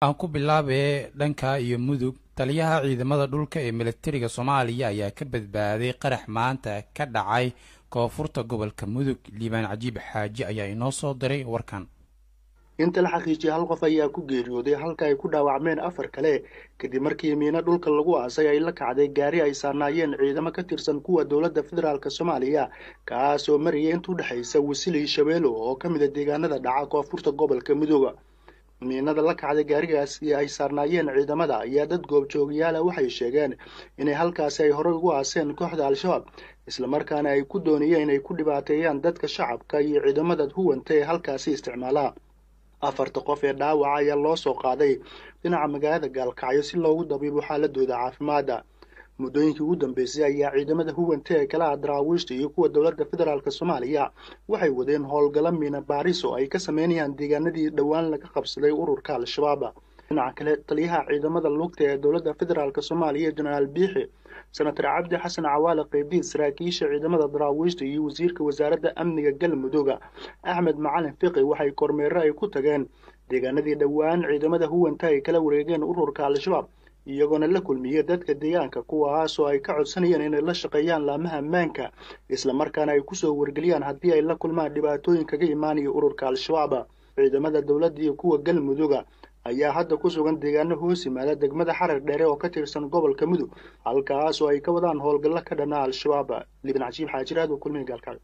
aan ku bilaabee dhanka iyo mudug taliyaha ciidamada dhulka ee militariga soomaaliya ayaa ka badbaaday qarax maanta ka dhacay koonfurta gobolka mudug liibaan cajiib xaaji ayaa inoo soo diray warkan inta la xaqiijiyay hal qof ayaa ku geeriyooday halka ay ku dhaawacmeen afar kale kadib markii miino dhulka lagu aasay ay la kacday gaari ay saarnaayeen ciidamo ka tirsan kuwa dowladda federaalk soomaaliya kaas oo marayay inta udhexaysa wasilii shabeelo oo ka mid a deegaanada dhaca koonfurta gobolka mudug miinada la kacday gaarigaasi ay saarnaayeen ciidamada ayaa dad goobjoogayaala waxay sheegeen inay halkaasi ay horey ugu aaseen kooxda al-shabaab islamarkaana ay ku doonayeen inay ku dhibaateeyaan dadka shacabka iyo ciidamada huwanta ee halkaasi isticmaalaa afarta qof ee dhaawaca ayaa loo soo qaaday dhinaca magaalada gaalkacyo si loogu dabiibo xaaladooda caafimaadda muddooyinkii ugu dambeysay ayaa ciidamada huwanta ee kala ah daraawiishta iyo kuwa dowladda federaalk soomaaliya waxay wadeen howlgalo miina baaris oo ay ka sameynayaan deegaanadii dhowaan laga qabsaday ururka al-shabaab dhinaca kale taliyaha ciidamada lugta ee dowladda federaalk soomaaliya jenaraal biixi senatar cabdi xasan cawaale qeybiid saraakiisha ciidamada daraawiishta iyo wasiirka wasaaradda amniga galmudug axmed macalin fiqi waxay kormeero ay ku tageen deegaanadii dhowaan ciidamada huwanta ay kala wareegeen ururka al-shabaab iyagoona la kulmiyey dadka deegaanka kuwaasoo ay ka codsanayeen inay la shaqeeyaan laamaha ammaanka islamarkaana ay kusoo wargeliyaan haddii ay la kulmaan dhibaatooyin kaga imaanaya ururka al-shabaab ciidamada dowladda iyo kuwa galmuduga ayaa hadda ku sugan deegaano hoos yimaada degmada xarar dheere oo ka tirsan gobolka mudug halkaas oo ay ka wadaan howlgallo ka dhana al-shabaab liban cajiib xaajiraad oo kulmihi gaalkacyo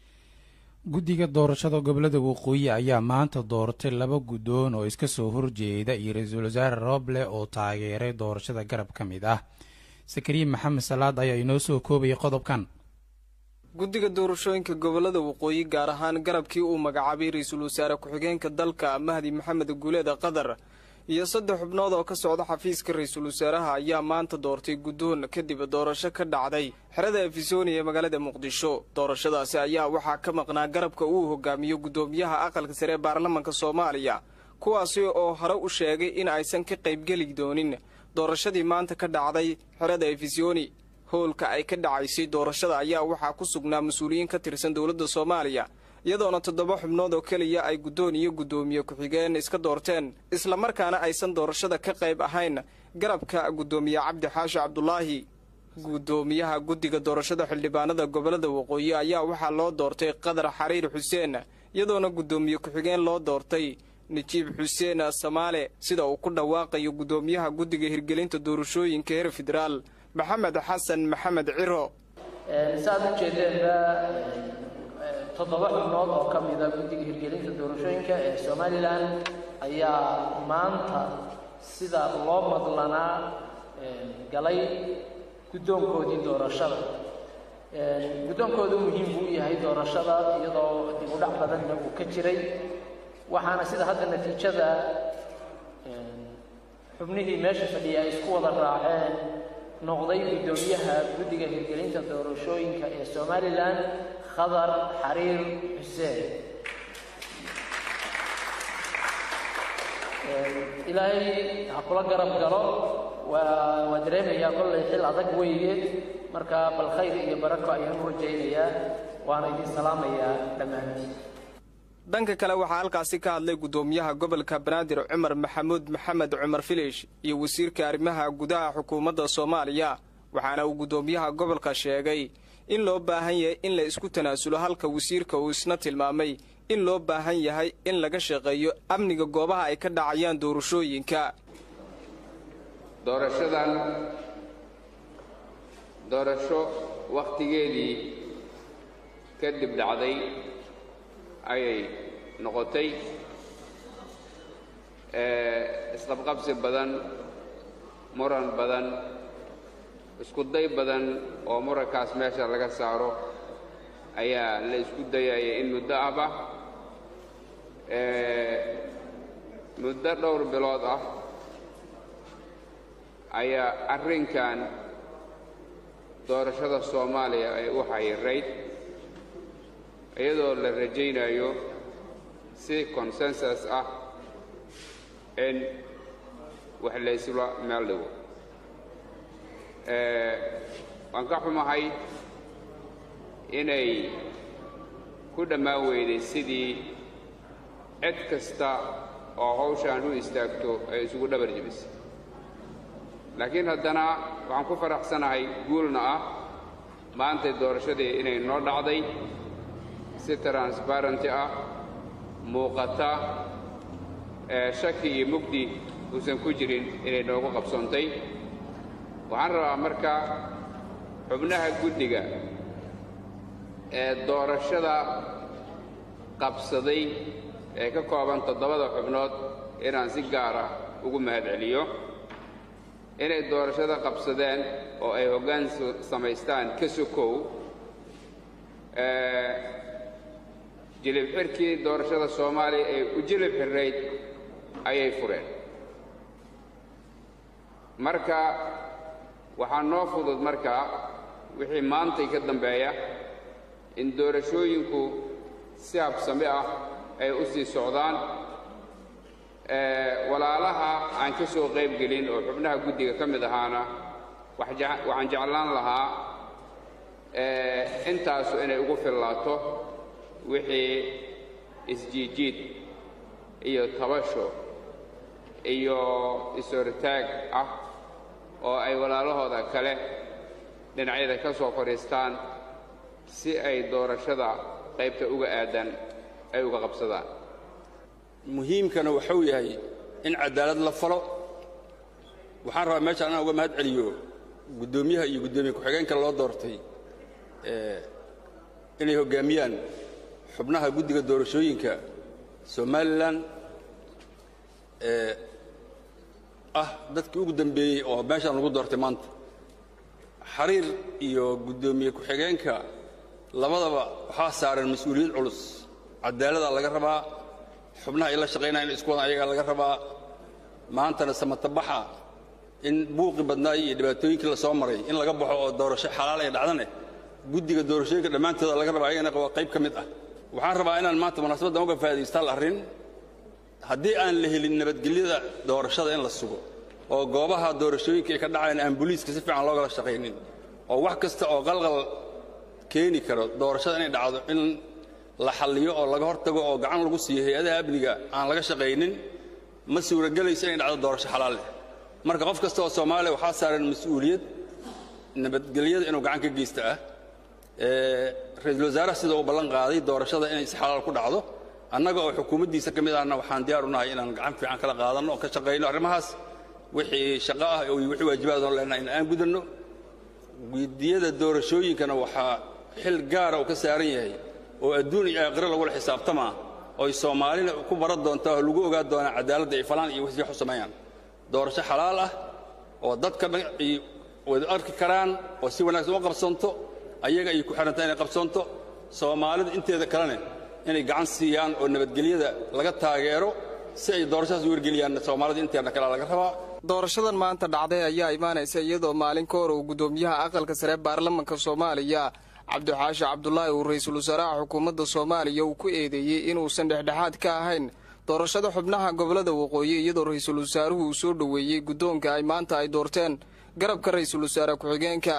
guddiga doorashada gobolada waqooyi ayaa maanta dooratay laba guddoon oo iska soo horjeeda iyo ra-iisul wasaare roble oo taageeray doorashada garab ka mid ah sakariin maxamed salaad ayaa inoo soo koobayay qodobkan guddiga doorashooyinka gobolada waqooyi gaar ahaan garabkii uu magacaabay ra-iisul wasaare ku-xigeenka dalka mahdi maxamed guuleeda qatar iyo saddex xubnood oo ka socda xafiiska ra-iisul wasaaraha ayaa maanta doortay guddoon kadib doorasho ka dhacday xerada efisoni ee magaalada muqdisho doorashadaasi ayaa waxaa ka maqnaa garabka uu hogaamiyo guddoomiyaha aqalka sare ee baarlamanka soomaaliya kuwaasi oo hore u sheegay in aysan ka qaybgeli doonin doorashadii maanta ka dhacday xerada efisoni howlka ay ka dhacaysay doorashada ayaa waxaa ku sugnaa mas-uuliyiin ka tirsan dowladda soomaaliya iyadoona toddoba xubnood oo keliya ay guddoon iyo guddoomiye ku-xigeen iska doorteen islamarkaana aysan doorashada ka qayb ahayn garabka guddoomiye cabdi xaashi cabdulaahi guddoomiyaha guddiga doorashada xildhibaanada gobolada waqooyi ayaa waxaa loo doortay qadar xariir xuseen iyadoona guddoomiye ku-xigeen loo doortay najiib xuseen samaale sida uu ku dhawaaqayo guddoomiyaha guddiga hirgelinta doorashooyinka heer federaal maxamed xasan maxamed ciro saad u jeedeenba toddoba xubnood oo ka mida guddiga hirgelinta doorashooyinka ee somalilan ayaa maanta sida loo madlanaa galay guddoonkoodii doorashada guddoonkoodu muhiim buu u yahay doorashada iyadoo dib u dhac badanna uu ka jiray waxaana sida hadda natiijada xubnihii meesha fadhiya ay isku wada raaceen noqday guddoomiyaha guddiga hirgelinta doorashooyinka ee somalilan khadar xariir xuseen ilaahay ha kula garab galo waa waa dareemayaa kollay xil adag weeye marka bal khayr iyo barako ayaan u rajaynayaa waana idin salaamayaa dhammaantiin dhanka kale waxaa halkaasi ka hadlay guddoomiyaha gobolka banaadir cumar maxamuud maxamed cumar filish iyo wasiirka arrimaha gudaha xukuumadda soomaaliya waxaana uu guddoomiyaha gobolka sheegay in loo baahan yahay in la isku tanaasulo halka wasiirka uu isna tilmaamay in loo baahan yahay in laga shaqeeyo amniga goobaha ay ka dhacayaan doorashooyinka doorashadan doorasho wakhtigeedii kadib dhacday ayay noqotay isqabqabsi badan muran badan isku day badan oo murankaas meesha laga saaro ayaa la isku dayaya in muddo ahba muddo dhowr bilood ah ayaa arrinkan doorashada soomaaliya ay u xayirayd iyadoo la rajaynayo si consensus ah in wax laysla meel dhigo waan ka xumahay inay ku dhammaan weyday sidii cid kasta oo hawshaan u istaagto ay isugu dhabar jebisay laakiin haddana waxaan ku faraxsanahay guulna ah maantay doorashadii inay noo dhacday si transbarenty ah muuqata ee shaki iyo mugdi uusan ku jirin inay noogu qabsoontay waxaan rabaa marka xubnaha guddiga ee doorashada qabsaday ee ka kooban toddobada xubnood inaan si gaara ugu mahadceliyo inay doorashada qabsadeen oo ay hoggaan samaystaan ka sokow jilib xirkii doorashada soomaaliya ee u jilib xirrayd ayay fureen marka waxaa noo fudud markaa wixii maantay ka dambeeya in doorashooyinku si habsami ah ay u sii socdaan walaalaha aan ka soo qayb gelin oo xubnaha guddiga ka mid ahaana waxaan jeclaan lahaa intaasu inay ugu fillaato wixii isjiijiid iyo tabasho iyo is-hortaag ah oo ay walaalahooda kale dhinacyada ka soo fadhiistaan si ay doorashada qaybta uga aadan ay uga qabsadaan muhiimkana waxuu yahay in cadaalad la falo waxaan rabaa meeshaan inaan uga mahad celiyo guddoomiyaha iyo guddoomiye ku-xigeenka loo doortay inay hoggaamiyaan xubnaha guddiga doorashooyinka somalilan ee ah dadkii ugu dambeeyey oo meeshaan lagu doortay maanta xariir iyo guddoomiye ku-xigeenka labadaba waxaa saaran mas-uuliyad culus cadaalada laga rabaa xubnaha ay la shaqaynaya in isku wadan ayagaa laga rabaa maantana samatabaxa in buuqi badnaay iyo dhibaatooyinkii la soo maray in laga baxo oo doorasho xalaal ay dhacdane guddiga doorashooyinka dhammaantooda laga rabaa ayagana waa qayb ka mid ah waxaan rabaa inaan maanta munaasabaddan uga faa'iidaysta hal arrin haddii aan la helin nabadgelyada doorashada in la sugo oo goobaha doorashooyinka ay ka dhacayaan aan booliiska si fiican loogala shaqaynin oo wax kasta oo qalqal keeni karo doorashada inay dhacdo in la xalliyo oo laga hortago oo gacan lagu siiyo hay-adaha amniga aan laga shaqaynin ma suuragelayso inay dhacdo doorasho xalaal leh marka qof kasta oo soomaaliya waxaa saaran mas-uuliyad nabadgelyada inuu gacan ka geysta ah ra-iisul wasaaraha sida uu ballan qaaday doorashada inay si xalaal ku dhacdo annaga oo xukuumaddiisa ka mid ahna waxaan diyaar u nahay inaan gacan fiican kala qaadanno oo ka shaqayno arrimahaas wixii shaqo ah iyo wixii waajibaadoo leenahay in aan gudanno guddiyada doorashooyinkana waxaa xil gaara uu ka saaran yahay oo adduun iyo aakhiro lagula xisaabtamaa oy soomaalina ku baran doontaa oo lagu ogaan doonaa cadaaladda ay falaan iyo wixii wax u sameeyaan doorasho xalaal ah oo dadka dhan ay wada arki karaan oo si wanaagsan u qabsanto ayaga ay ku xidhantaa inay qabsanto soomaalida inteeda kalene inay gacan siiyaan oo nabadgelyada laga taageero si ay doorashadaas u wargeliyaan soomaalida inteeda kale laga rabaa doorashadan maanta dhacday ayaa imaanaysa iyadoo maalin ka hor uu guddoomiyaha aqalka sare baarlamanka soomaaliya cabdixaashi cabdulaahi uu ra-iisul wasaaraha xukuumadda soomaaliya uu ku eedeeyey inuusan dhexdhexaad ka ahayn doorashada xubnaha gobollada waqooyi iyadoo ra-iisul wasaaruhu uu soo dhoweeyey guddoonka ay maanta ay doorteen garabka ra-iisul wasaare ku-xigeenka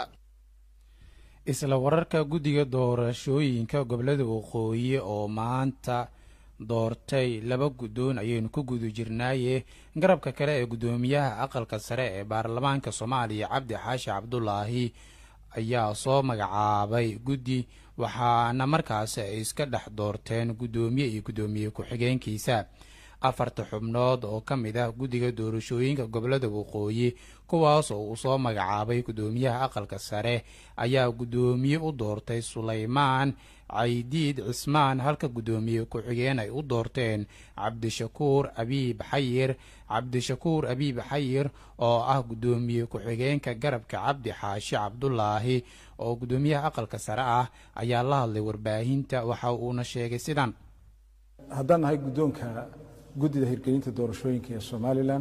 isla wararka guddiga doorashooyinka gobollada waqooyi oo maanta doortay laba guddoon ayaynu ku guda jirnaaye garabka kale ee guddoomiyaha aqalka sare ee baarlamaanka soomaaliya cabdi xaashi cabdulaahi ayaa soo magacaabay guddi waxaana markaasi ay iska dhex doorteen guddoomiye iyo guddoomiye ku-xigeenkiisa afarta xubnood oo ka mid ah guddiga doorashooyinka gobollada waqooyi kuwaas oo uu soo magacaabay guddoomiyaha aqalka sare ayaa guddoomiye u doortay sulaymaan caydiid cismaan halka guddoomiye ku-xigeen ay u doorteen cabdishakuur abiib xayir cabdishakuur abiib xayir oo ah guddoomiye ku-xigeenka garabka cabdi xaashi cabdulaahi oo guddoomiyaha aqalka sare ah ayaa la hadlay warbaahinta waxa uuna sheegay sidan haddaan nahay guddoonka guddida hirgelinta doorashooyinka ee somalilan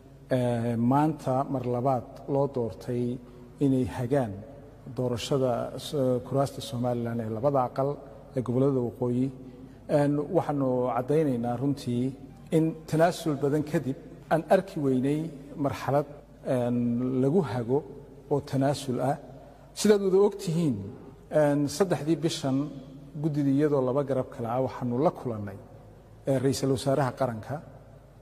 maanta mar labaad loo doortay inay hagaan doorashada kuraasta somalilan ee labada aqal ee gobollada waqooyi waxaanu caddaynaynaa runtii in tanaasul badan kadib aan arki weynay marxalad lagu hago oo tanaasul ah sidaad wada og tihiin saddexdii bishan guddida iyadoo laba garab kale ah waxaanu la kulannay ra'iisul wasaaraha qaranka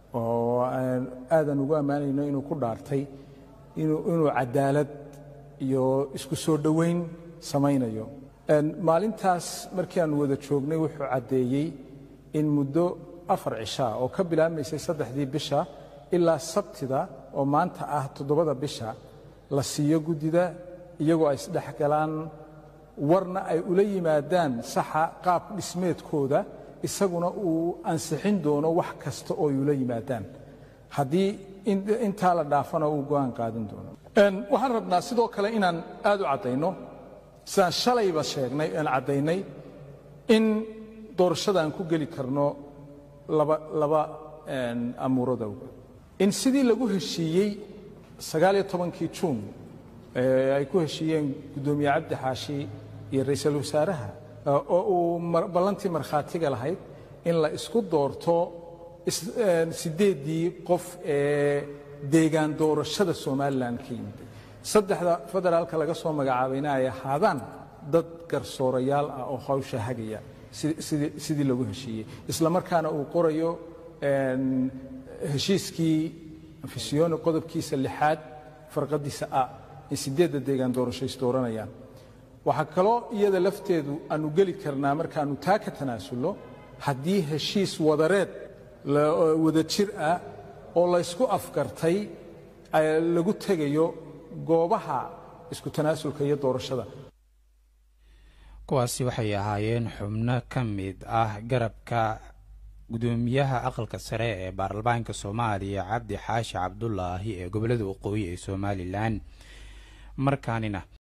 oo aadan ugu ammaanayno inuu ku dhaartay inuu cadaalad iyo isku soo dhoweyn samaynayo maalintaas markii aanu wada joognay wuxuu caddeeyey in muddo afar cishaa oo ka bilaabmaysay saddexdii bisha ilaa sabtida oo maanta ah toddobada bisha la siiyo guddida iyagoo ay isdhexgalaan warna ay ula yimaadaan saxa qaab dhismeedkooda isaguna uu ansixin doono wax kasta oo ay ula yimaadaan haddii intaa la dhaafana uu go'aan qaadan doono waxaan rabnaa sidoo kale inaan aad u caddayno sidaan shalayba sheegnay aan caddaynay in doorashada aan ku geli karno laba laba amuurada in sidii lagu heshiiyey sagaaliyo tobankii juun ay ku heshiiyeen guddoomiye cabdi xaashi iyo ra'iisul wasaaraha oo uu ballantii markhaatiga lahayd in la isku doorto siddeeddii qof ee deegaan doorashada somalilan ka yimid saddexda federaalka laga soo magacaabayna ay ahaadaan dad garsoorayaal ah oo hawsha hagaya sidii lagu heshiiyey isla markaana uu qorayo heshiiskii afisiyoni qodobkiisa lixaad farqadiisa a in siddeedda deegaan doorasho is dooranayaan waxaa kaloo iyada lafteedu aanu geli karnaa markaannu taa ka tanaasulno haddii heshiis wadareed wada jir ah oo laysku afgartay lagu tegayo goobaha isku tanaasulka iyo doorashada kuwaasi waxay ahaayeen xubno ka mid ah garabka gudoomiyaha aqalka sare ee baarlamaanka soomaaliya cabdi xaashi cabdulaahi ee gobolada waqooyi ee somalilan markaanina